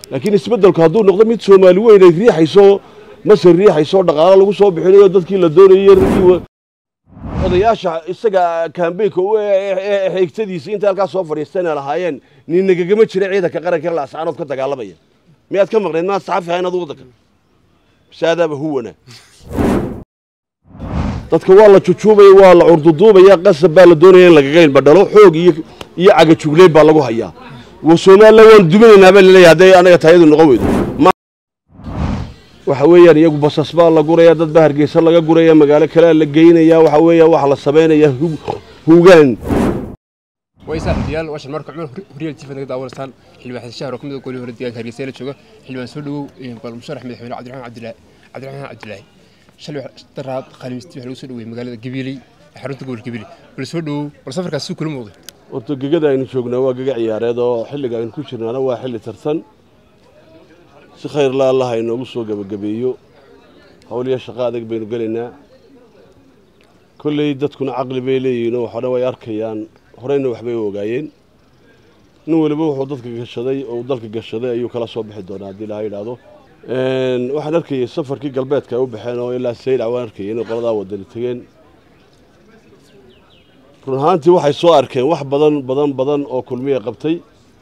laakiin isbeddelku hadduu noqdo mid soomaali weyn ay riixayso masar riixayso dhaqaalo lagu soo bixinayo dadkii la doonayay raggii odayaasha isaga kaambeynka xigtadiisa inta halkaas soo fadhiistayna lahaayeen nin nagagama jira ciidanka qaranka la ascaanood ka dagaalamaya miyaad ka maqnayd maad saxafi ahayn adu waddanka saadaaba huwana dadka waa la jujuubaya waa la curduduubaya qasab baa la doonaya in lagaga ilbadhalo xoog iyo iyo cagajugleyn baa lagu hayaa wa somalilan waan duminaynaa baa laleeyahay hadday anaga taayadu noqon weydo waxa weeyaan iyagu basas baa la guraya dad baa hargeysa laga guraya magaalo kalea la geynaya waxa weeya waxa la samaynaya hugaan way saaxiibayaal washan marka cumar huriyal tifad naga daawanaysaan xildhibaan xasan shahar oo ka mid ah golihii hore deegaanka hargeysa la jooga xildhibaan soo dhawow bal musharax madaxweyne cabdiraxmaan cabdilaahi cabdiraxmaan cabdilaahi shalay daraad khamiistii waxa lagu soo dhaweeyey magaalada gabiley xarunta gobolka gabiley bal soo dhawow bal safarkaas si kula muuqday horta gegada aynu joognaa waa gega ciyaareed oo xilliga aynu ku jirnaana waa xilli tartan si khayr la allah inoogu soo gebagabeeyo howliya shaqo adag baynu gelaynaa kolley dadkuna caqli bay leeyihiinoo waxo dhan way arkayaan horeyna waxbay u ogaayeen nin weliba wuxuu dadka gashaday oo dalka gashaday ayuu kala soo bixi doonaa haddii laha yidhaahdo waxaan arkayay safarkii galbeedka ay u baxeen oo ilaa saylac waan arkayay inay qoladaa wadani tegeen run ahaantii waxay soo arkeen wax badan badan badan oo kulmiya qabtay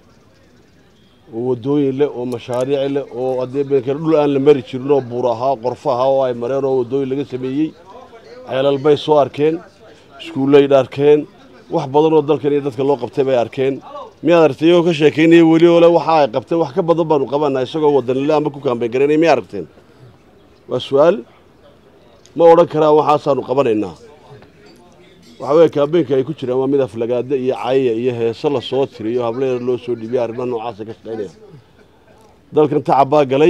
oo waddooyin leh oo mashaariic leh oo haddii beenkeen dhul aan la mari jirin oo buur ahaa qorfo ahaa oo ay mareen oo waddooyin laga sameeyey ceelal bay soo arkeen iskuullay arkeen wax badan oo dalkan iyo dadka loo qabtay bay arkeen miyaad aragtay iyagoo ka sheekaynaya weli ole waxa ay qabteen wax ka badan baanu qabanaa isagoo wadanile ama ku kaambeyn garaynaya miyaa aragteen waa su-aal ma odhan karaan waxaasaanu qabanaynaa waxa weeye kaambeynka ay ku jiraan waa mid aflagaada iyo cayya iyo heeso la soo tiriyo hableeda loo soo dhibiya arrimaha noocaasa ka shaqaynaya dalkan tacab baa galay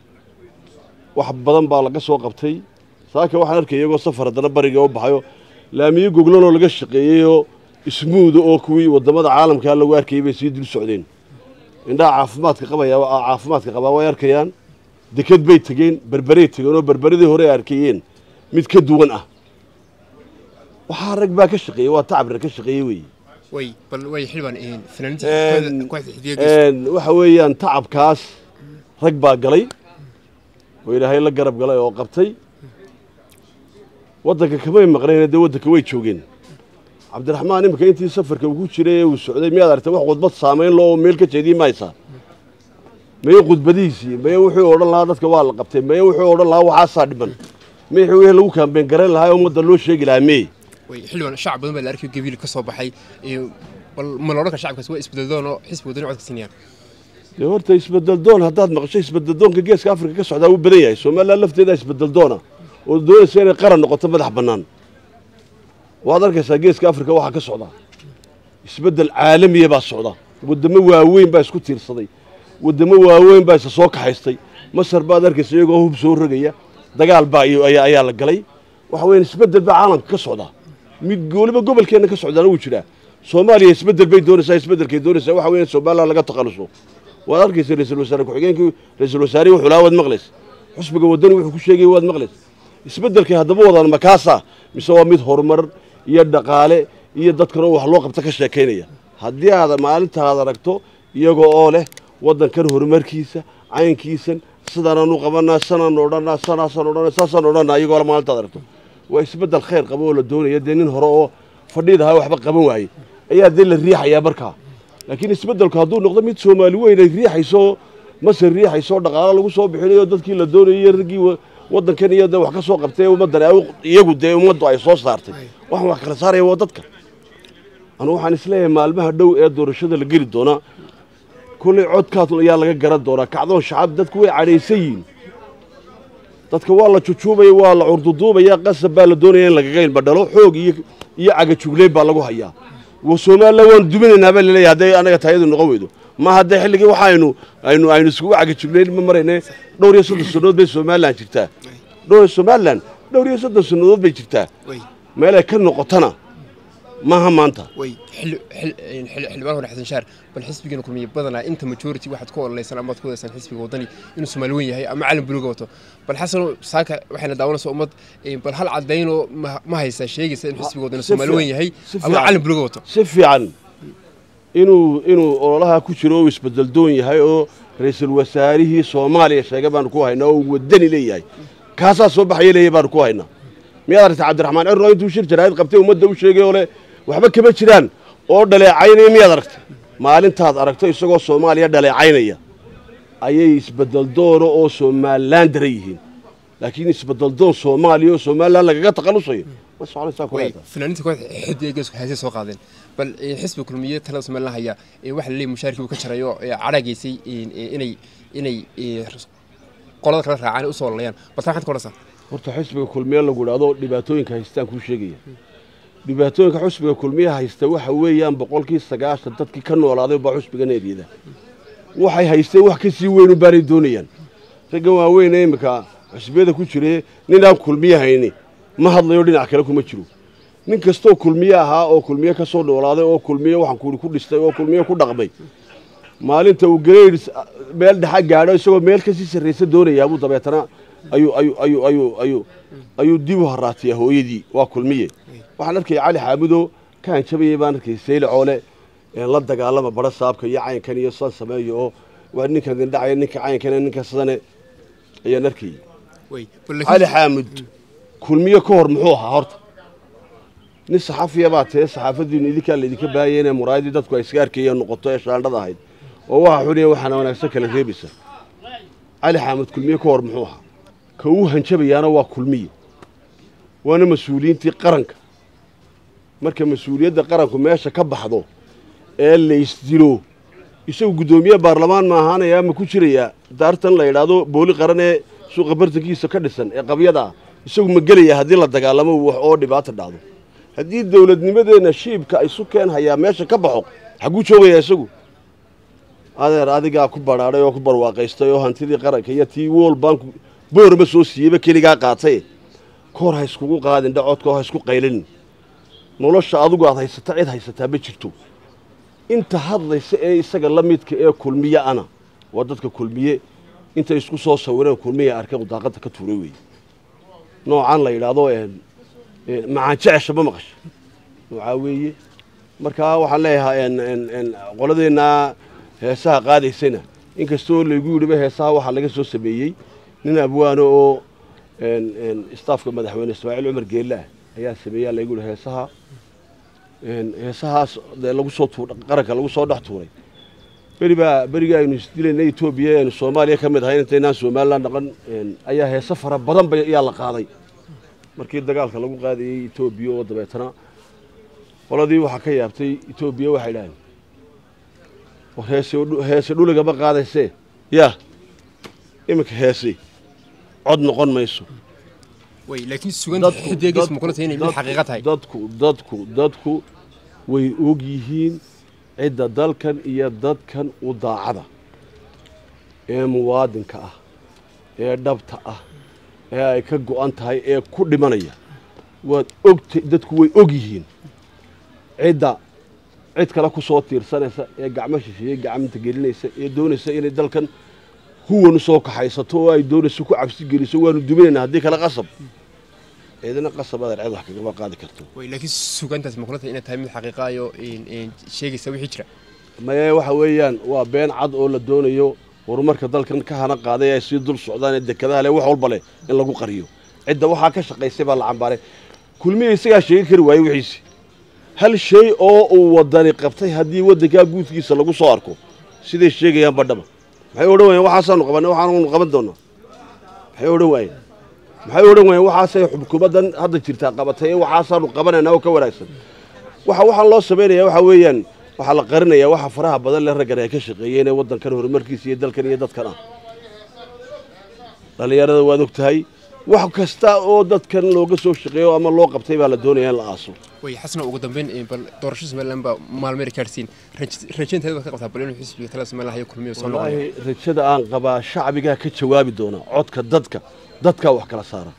wax badan baa laga soo qabtay saaka waxaan arkay iyagoo safar haddana bariga u baxayo laamiyo goglanoo laga shaqeeyeyoo ismuuda oo kuwii waddamada caalamkaa lagu arkayay bay sii dul socdeen indhaha caafimaadka qabaya caafimaadka qabaa way arkayaan deked bay tegeen berberay tegeen oo berberadii hore ay arkayeen mid ka duwan ah waxaa rag baa ka shaqeeyey waa tacab rag ka shaqeeyey weeye way bal way xildhibaan fanaaniinta kooxda xidiga waxa weeyaan tacabkaas rag baa galay oo ilaahay la garab galay oo qabtay waddanka kamay maqnayna dee waddanka way joogeen cabdiraxmaan iminka intii safarka uu ku jiray ee uu socday miyaad aragtay wax khudbad saamayn loo meel ka jeediye maysaa maye khudbadihiisii maye wuxuu odhan lahaa dadka waa la qabtay maye wuxuu odhan lahaa waxaasaa dhiman maye wixii lagu kaambeen garayn lahaa ee ummadda loo sheegi lahaa meye way xildhibaan shacab badan baa la arkay gabiil ka soo baxay bal ma la odhan kara shacabkaas waa isbedeldoon oo xisbi wadani codka siinayaan dee horta isbedeldoon haddaad maqasho isbedeldoonka geeska afrika ka socdaa wuu badan yahay somalilan lafteeda isbedeldoona oo doonaysa inay qaran noqoto madax bannaan waad arkaysaa geeska afrika waxaa ka socdaa isbeddel caalamiya baa socda waddamo waaweyn baa isku tiirsaday waddamo waaweyn baa isa soo kaxaystay masar baad arkaysa iyagoo hub soo rogaya dagaal baa ayaa la galay waxa weeyaan isbeddel baa caalamka ka socdaa mid weliba gobolkeenna ka socdaana wuu jiraa soomaaliya isbeddel bay doonaysaa isbeddelkay doonaysaa waxa weeyaan somalilan laga takhaluso waad arkaysa ra-iisul wasaare ku-xigeenkii ra-iisul wasaarihi wuxuu lahaa waad maqlaysa xusbiga waddani wuxuu ku sheegayay waad maqlaysa isbeddelkay haddaba wadaan makaasa mise waa mid horumar iyo dhaqaale iyo dadkanoo wax loo qabta ka sheekaynaya haddii aad maalintaad aragto iyagoo oo leh waddankan horumarkiisa caynkiisan sidaanaan u qabanaa sanaan odhanaa sanaasaan odhanaa saasaan odhanaa iyagoo le maalintaad aragto waa isbeddel khayr qaba oo la doonaya dee nin hore oo fadhiid ahaa waxba qaban waayey ayaa dee la riixayaa markaa laakiin isbeddelku hadduu noqdo mid soomaali weyn ay riixayso masar riixayso dhaqaalo lagu soo bixinayo dadkii la doonayay raggii waddankan iyo de wax ka soo qabtay ummaddan iyagu dee ummaddu ay soo saartay waxaan wax kala saaraya waa dadka anugu waxaan isleeyahay maalmaha dhow ee doorashada la geli doonaa kullay codkaas ayaa laga garan doonaa kacdoon shacab dadku way cadhaysan yihiin dadka waa la jujuubaya waa la curduduubaya qasab baa la doonaya in lagaga ilbadhalo xoog iyo iyo cagajugleyn baa lagu hayaa wa somalilan waan duminaynaa baa laleeyahay hadday anaga taayadu noqon weydo ma haddee xilligii waxa aynu aynu aynu iskugu cagajugleyn ma marayne dhowr iyo soddon sannadood bay somalilan jirtaa dhowr somalilan dhowr iyo soddon sannadood bay jirtaa meelay ka noqotana maaha maanta way xildhibaan hore xasan shaar bal xisbigeena kulmiye badanaa inta majority waxaad ku ololeysaan amaad ku wadaysaan xisbiga wadani inuu soomaali weyn yahay ama calan buluga wato bal xasano saaka waxayna daawanaysa ummad bal hal cadaynoo ma haysaa sheegaysa in xisbiga wadani soomaali weyn yahay ama calan buluga wato si fiican inuu inuu ololaha ku jiro oo isbedel doon yahay oo ra-iisul wasaarihii soomaaliya sheegay baanu ku haynaa oo uu wadani leeyahay kaasaa soo baxaya leeyahay baanu ku haynaa miyaad aragtay cabdiraxmaan cirro intuu shir jaraa'id qabtay ummadda u sheegay oo le waxba kama jiraan oo dhaleecaynaya miyaad aragtay maalintaad aragto isagoo soomaaliya dhaleecaynaya ayay isbedel doono oo somalilan dara yihiin laakiin isbedel doon soomaaliya oo somalilan lagaga takhalusayo ma soconaysaa way kuleeta fanaaniinta kooxda xidiga geesku heesay soo qaadeen bal eh, xisbiga kulmiye talada somalilan haya eh, waxa la leeyahay mushaarkii uu ka jarayo ee cadhaageysay inay inay eh, qolada kala raacaan u soo lalayaan bal taa maxaad ka odhansaa horta xisbiga kulmiye lagu idhaahdo dhibaatooyinka haystaan kuu sheegaya dhibaatooyinka xusbiga kulmiye haysta waxa weeyaan boqolkii sagaashan dadkii ka noolaaday baa xusbiga needyada waxay haysteen wax ka sii weyn u baanay doonayaan raggan waaweyn ee imika xusbiyada ku jire ninaan kulmiye hayni ma hadlayo dhinac kale kuma jiro nin kastoo kulmiye ahaa oo kulmiye ka soo noolaaday oo kulmiye waxaan kuuri ku dhistay oo kulmiye ku dhaqmay maalinta uu grades meel dhexa gaadho isagoo meel kasii sarraysa doonayaa buu dabeetana ayuu ayuu ayuu ayuu ayuu ayuu dib u haraatiyaa hooyadii waa kulmiye waxaan arkaya cali xaamudo ka hanjabayay baan arkay sayle coole ee la dagaalama bara saabka iyo caynkan iyo san sameeyo oo waa ninkan dindhacaya ninka caynkana ninka sidane ayaan arkayay way bal cali laakiin xaamud kulmiye ka hor muxuu ahaa horta nin saxafiya baa tee saxaafadiinu idinkaa laydinka baahaya inay muraayadii dadku ay iska arkayeen noqoto ee shaandhada ahayd oo waxa xuniya waxaana wanaagsan kala reebaysa cali xaamud kulmiye ka hor muxuu ahaa ka uu hanjabayaana waa kulmiye waana mas-uuliyiintii qaranka marka mas-uuliyadda qaranku meesha ka baxdo ee laysdilo isagu guddoomiye baarlamaan ma ahaanaya ma ku jirayaa daartan la yidhaahdo booli qaran ee suuqa bartankiisa ka dhisan ee qabyada ah isagu ma gelaya haddii la dagaalamo wax oo dhibaata dhacdo haddii dowladnimadeenna shiibka isu keen hayaa meesha ka baxo xagguu joogayaa isagu adeer adigaa ku badhaadhay oo ku barwaaqaystay oo hantidii qaranka iyo tii wool banku boorma soo siiyeyba keligaa qaatay koor ha iskugu qaadin dhacodka oo ha isku qaylinin nolosha adigu aad haysata cid haysataa ma jirto inta hadlaysa ee isaga la midka ee kulmiye ana waa dadka kulmiye intay isku soo sawireen kulmiye arkay daaqada ka tuuray weeye noocan la yidhaahdo een, een, macaan jecesha ma maqasha noocaa weeye markaa waxaan leeyahaa een, een, een, qoladeennaa heesaha qaadaysana inkastoo laygu yidhiba heesaha waxaa laga soo sameeyey nin abwaano oo een, een, istaafka madaxweyne ismaaciil cumar geelle ah ayaa sameeyaa laygu yidhi heesaha een, heesahaas dee lagu soo tuur qaranka lagu soo dhex tuuray beri baa beriga aynu isdilayna etoobiya aynu soomaaliya ka mid ahayn intaynaan somalilan dhaqan een, ayaa heese fara badan ba ayaa la qaaday markii dagaalka lagu qaadayey etoobiya oo dabeetana qoladii waxaa ka yaabtay etoobiya waxay idhaaheen war heese dhu- heese dhuligama qaadaysee yaa iminka heese cod noqon mayso way laakiin suganta xidiga geesku ma kula tahay inay mid xaqiiqa tahay dadku dadku dadku way og yihiin cidda dalkan iyo dadkan u daacada ee muwaadinka ah ee dhabta ah ee ay ka go'an tahay ee ku dhimanaya waad ogta dadku way og yihiin cidda cid kale ku soo tiirsanaysa ee gacmo shisheeye gacmanta gelinaysa ee doonaysa inay dalkan huwan u soo kaxaysato oo ay doonayso ku cabsi geliso waanu duminaynaa haddii kale qasab ciidana qasab adeer cid wax kagama qaadi karto way laakiin sugantaas ma kula tahay inay tahay mid xaqiiqa iyo een, een, sheegaysa wixii jira maye waxa weeyaan waa been cad oo la doonayo horumarka dalkan ka hana qaaday ay sii dul socdaan ee dekedaha leh wax walba leh in lagu qariyo cidda waxaa ka shaqaysay baa la cambaaray kulmiya isagaa sheegi kari waayey wixiisi hal shay oo uu wadani qabtay haddii waddankaa guudkiisa lagu soo arko siday sheegayaan badhaba maxay odhan waayeen waxaasaanu qabanay waxaanu qaban doonaa maxay odhan waayeen maxay odhan waayeen waxaasay xukuumaddan hadda jirtaa qabatay ee waxaasaanu qabanaynaa oo ka wanaagsan waxa waxaan loo samaynayaa waxa weeyaan waxaa la qarinayaa waxa faraha badan le raggan ay ka shaqeeyeen ee waddankan horumarkiisa iyo dalkan iyo dadkan ah dhallinyarada waad og tahay wax kasta oo dadkan looga soo shaqeeyo ama loo qabtay baa la doonayaa in la aaso way xasna ugu dambeyn een, bal doorasho somalilan baa maalmeer kaarsiin rajaynteeda baad ka qabtaa bal inuu xisbiga talada somalilan hayo kulmiyo soo noqonayo wallaahi rajada aan qabaa shacbigaa ka jawaabi doona codka dadka dadkaa wax kala saara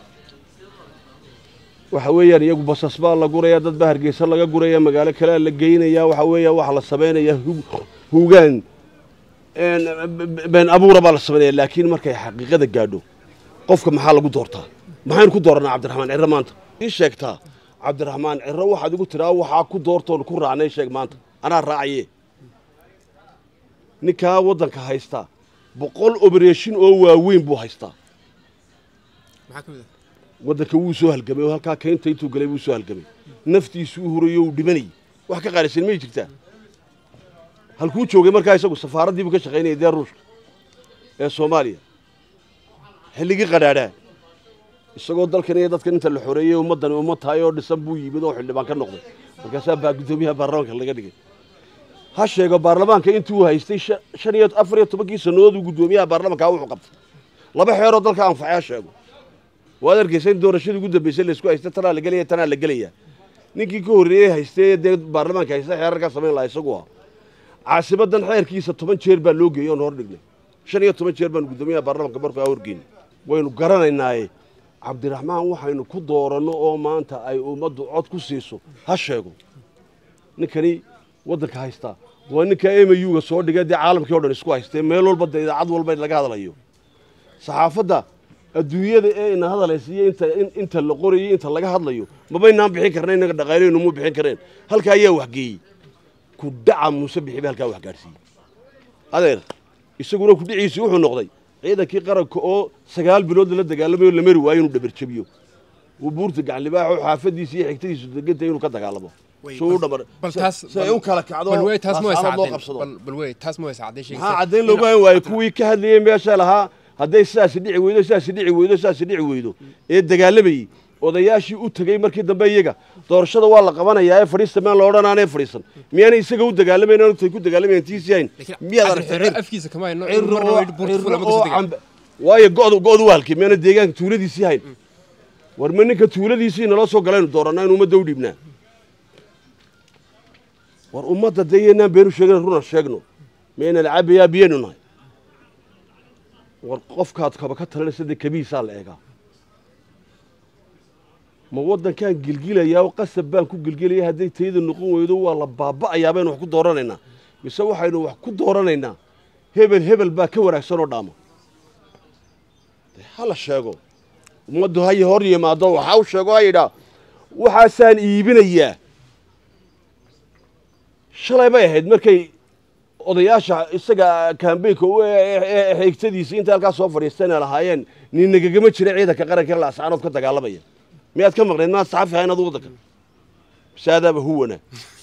waxa weeyaan iyagu basas baa la guraya dad baa hargeysa laga guraya magaalo kalea la geynaya waxa weeya waxa la samaynaya hu- hugaan een, b- been abuura baa la samaynaya laakiin markay xaqiiqada gaadho qofka maxaa lagu doortaa maxaynu ku dooranaa cabdiraxmaan cirre maanta ii sheegtaa cabdiraxmaan cirre waxaad igu tidhaa waxaa ku doortoon ku raacnay sheeg maanta anaa raacaye ninkaa waddanka haystaa boqol obereshin oo waaweyn buu haystaa maxaa ka mid ah waddanka wuu soo halgamay oo halkaa keynta intuu galay wuu soo halgamay naftiisu u hurayo uu dhimanayay wax ka qaalisan may jirtaa halkuu joogay markaa isagu safaaraddii buu ka shaqaynayay dee ruushka ee soomaaliya xilligii qadhaadhaa isagoo dalkan iyo dadkan inta la xoreeyey ummaddani ummad tahay oo dhisan buu yimid oo xildhibaan ka noqday markaasaa baa guddoomiyaha baarlamaanka laga dhigay ha sheego baarlamaanka intuu haystay sha- shan iyo afar iyo tobankii sannadood uu guddoomiyaha baarlamanka wuxuu qabtay laba xeeroo dalka anfacay ha sheego waad arkaysa in doorashadii ugu dambaysay laysku haysta tanaa la gelaya tanaa la gelaya ninkii ka horreeyey haystay dee baarlamaanka haysta xeerarkaa samayn lahaa isagu ah caasimadan xeerkiisa toban jeer baa loo geeyey oon hor dhignay shan iyo toban jeer baanu guddoomiyaha baarlamanka markaa horgeynay waynu garanaynaaye cabdiraxmaan waxaynu ku dooranno oo maanta ay ummaddu cod ku siiso ha sheego ninkani waddanka haystaa waa ninka m u-ga soo dhigay dee caalamkii o dhan isku haystee meel walba dee idaacad walba laga hadlayo saxaafadda adduunyada ee ina hadaleysa iyo inta in- inta la qorayo inta laga hadlayo mabaynaan bixin karna innaga dhaqaaleynu mu bixin kareen halka ayaa waxgeeyey ku dhaca muuse bixi ba halkaa wax gaadhsiiyey adeer isaguna ku dhiciisii wuxuu noqday ciidankii qaranka oo sagaal bilood lala dagaalamayo la mari waayo inuu dhabarjabiyo uu buurta gacan libaaxo xaafadiisa iyo xigtadiisu deganta inuu ka dagaalamo Wey, suu u bal- dhamar bal taas si ay u kala kacdo bal wey taas ma waysa laascaanood loo caddayn qabsado bal bal wey taas ma waysa caddayn sheegaysa maxaa caddayn loogu hayn waayo kuwii ka hadlayey meesha lahaa hadday sidaasi dhici weydo sidaasi dhici weydo sidaasi dhici weydo ee dagaalamayey odayaashii u tegey markii dambe iyaga doorashada waa la qabanayaa ee fadhiista maan la odhanaanee fadhiisan miyaanay isaga u dagaalamayn intay ku dagaalamayeen tiisii hayn miyaad aragtay xirro cir afkiisa kama hayno cir marna oo- way buurta cir fuula ma oo kasoo degaan cambe- waayo go'du go'du waa halkii miyaana deegaanka tuuladiisii hayn war ma ninka tuuladiisii naloo soo galaynu doorannaa in ummadda u dhiibnaa war ummadda dee iyanaan beenu sheegana runa sheegno mayna lacabayaa biyaynu nahay war qofkaad kaba ka talinaysa dee kabihiisaa la eegaa ma waddankaan gilgilayaa oo qasab baan ku gilgilaya hadday tayada noqon weydo waa la baaba'ayaa baynu wax ku dooranaynaa mise waxaynu wax ku dooranaynaa hebel hebel baa ka wanaagsan oo dhaama dee ha la sheego ummaddu ha hor yimaado waxa u sheego ha yidhaa waxaasaan iibinayaa shalay bay ahayd markay odayaasha isaga kambeynka u xigtadiisa inta halkaa soo fadhiisteen ay lahaayeen nin nagagama jira ciidanka qaranka la ascaanood ka dagaalamaya miyaad ka maqnayd maad saxafi ahayn adu waddanka bisaadaaba huwana